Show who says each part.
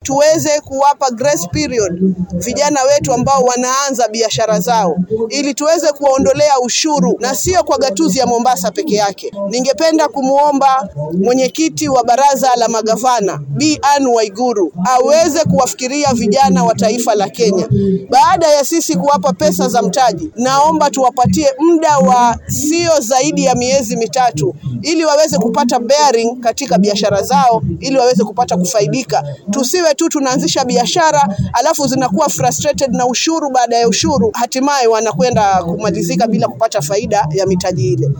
Speaker 1: tuweze kuwapa grace period vijana wetu ambao wanaanza biashara zao, ili tuweze kuwaondolea ushuru na sio kwa gatuzi ya Mombasa peke yake. Ningependa kumwomba mwenyekiti wa baraza la magavana Bi Anne Waiguru aweze kuwafikiria vijana wa taifa la Kenya. Baada ya sisi kuwapa pesa za mtaji, naomba tuwapatie muda wa sio zaidi ya miezi mitatu ili waweze kupata bearing katika biashara zao, ili waweze kupata kufaidika. Tusiwe tu tunaanzisha biashara alafu zinakuwa frustrated na ushuru baada ya ushuru, hatimaye wanakwenda kumalizika bila kupata faida ya mitaji ile.